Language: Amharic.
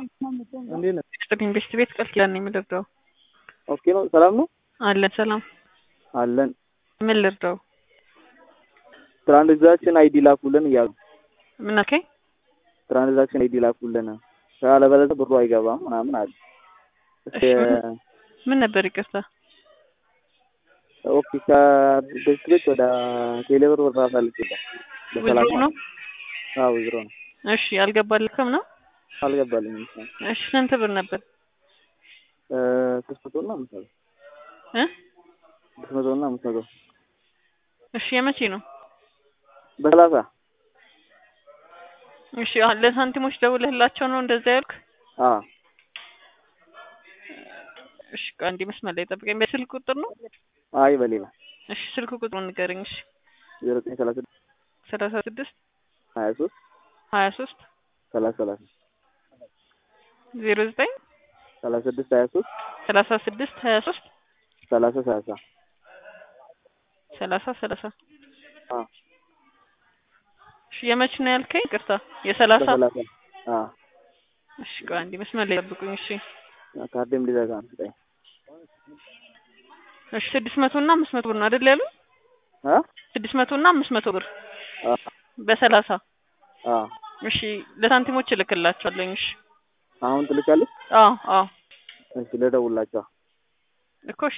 እንዴት ነህ? ስጥልኝ ቤስት ቤት ቃል ኪዳን ነው የምልርዳው። ኦኬ ነው። ሰላም ነው አለን ሰላም። አለን። ምን ልርዳው? ትራንዛክሽን አይዲ ላኩልን እያሉ ምን አልከኝ? ትራንዛክሽን አይዲ ላኩልን ካለበለዚያ ብሩ አይገባም ምናምን አለ። እሺ፣ ምን ነበር ይቅርታ? ኦኬ ከቤት ቤት ወደ ቴሌብር ብር አሳልፍልኝ ውድሮ ነው? አዎ ውድሮ ነው። እሺ አልገባልክም ነው? አልገባልኝም። እሺ ስንት ብር ነበር? ሶስት መቶ እና አምስት መቶ እ ስድስት መቶ እና አምስት መቶ እሺ የመቼ ነው? በሰላሳ እሺ አሁን ለሳንቲሞች ደውለህላቸው ነው እንደዛ ያልክ? አዎ እሺ ቆይ አንዴ መስመር ላይ ጠብቀኝ። በስልክ ቁጥር ነው? አይ በሌላ እሺ ስልክ ቁጥሩን ንገረኝ። እሺ ዜሮ ዘጠኝ ሰላሳ ስድስት ሰላሳ ስድስት ሀያ ሶስት ሀያ ሶስት ሰላሳ ሰላሳ ዜሮ ዘጠኝ ሰላሳ ስድስት ሀያ ሶስት ሰላሳ ስድስት ሀያ ሶስት ሰላሳ ሰላሳ ሰላሳ ሰላሳ አዎ እሺ የመች ነው ያልከኝ? ይቅርታ የሰላሳ በሰላሳ አዎ እሺ ቆይ አንዴ መስመር ላይ ጠብቁኝ። እሺ ካርዴም ሊዘጋ ነው ስጠኝ። እሺ ስድስት መቶ እና አምስት መቶ ብር ነው አይደል ያሉ? አ ስድስት መቶ እና አምስት መቶ ብር አ በሰላሳ አ እሺ ለሳንቲሞች እልክላቸዋለሁ። እሺ አሁን ትልካለች። አዎ አዎ እሺ ልደውልላቸው። እኮ እሺ